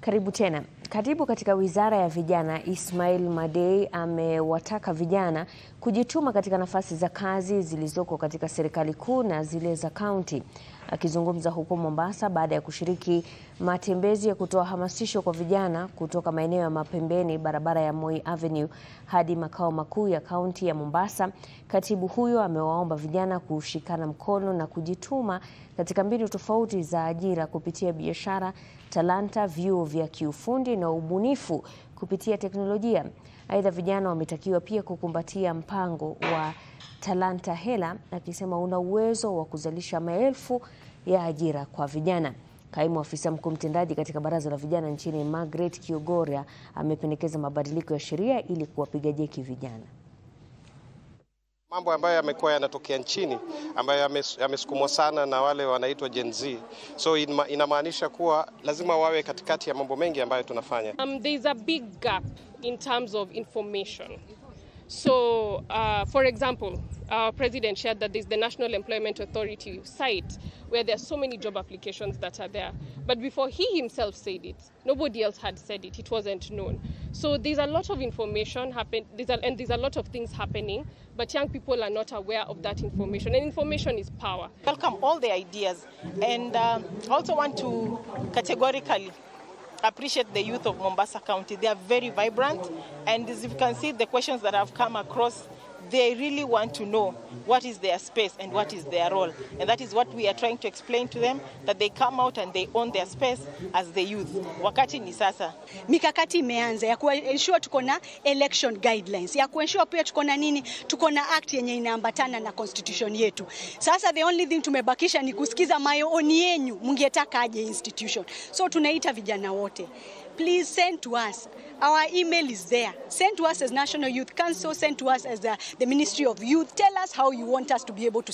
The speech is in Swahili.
Karibu tena. Katibu katika Wizara ya Vijana Ismail Madei amewataka vijana kujituma katika nafasi za kazi zilizoko katika serikali kuu na zile za kaunti. Akizungumza huko Mombasa baada ya kushiriki matembezi ya kutoa hamasisho kwa vijana kutoka maeneo ya mapembeni barabara ya Moi Avenue hadi makao makuu ya kaunti ya Mombasa, katibu huyo amewaomba vijana kushikana mkono na kujituma katika mbinu tofauti za ajira kupitia biashara, talanta, vyuo vya kiufundi na ubunifu kupitia teknolojia. Aidha, vijana wametakiwa pia kukumbatia mpango wa Talanta Hela, akisema una uwezo wa kuzalisha maelfu ya ajira kwa vijana. Kaimu afisa mkuu mtendaji katika baraza la vijana nchini Margaret Kiogoria amependekeza mabadiliko ya sheria ili kuwapiga jeki vijana. Mambo ambayo yamekuwa yanatokea nchini ambayo yamesukumwa sana na wale wanaitwa Gen Z. So inamaanisha kuwa lazima wawe katikati ya mambo mengi ambayo tunafanya. Um, there's a big gap in terms of information. So, uh, for example, our president shared that there's the National Employment Authority site where there are so many job applications that are there. But before he himself said it, nobody else had said it. It wasn't known. So there's a lot of information happen, there's a, and there's a lot of things happening, but young people are not aware of that information. And information is power. Welcome all the ideas, and um, also want to categorically appreciate the youth of Mombasa County. They are very vibrant, and as you can see, the questions that have come across, they really want to know what is their space and what is their role. And that is what we are trying to explain to them, that they come out and they own their space as the youth. Wakati ni sasa. Mikakati imeanza ya kuensure tuko na election guidelines, ya kuensure pia tuko na nini, tuko na act yenye inaambatana na constitution yetu. Sasa the only thing tumebakisha ni kusikiza maoni yenyu, mungetaka aje institution. So tunaita vijana wote, please send to us Our email is there. Send to us as National Youth Council, send to us as the, the Ministry of Youth. Tell us how you want us to be able to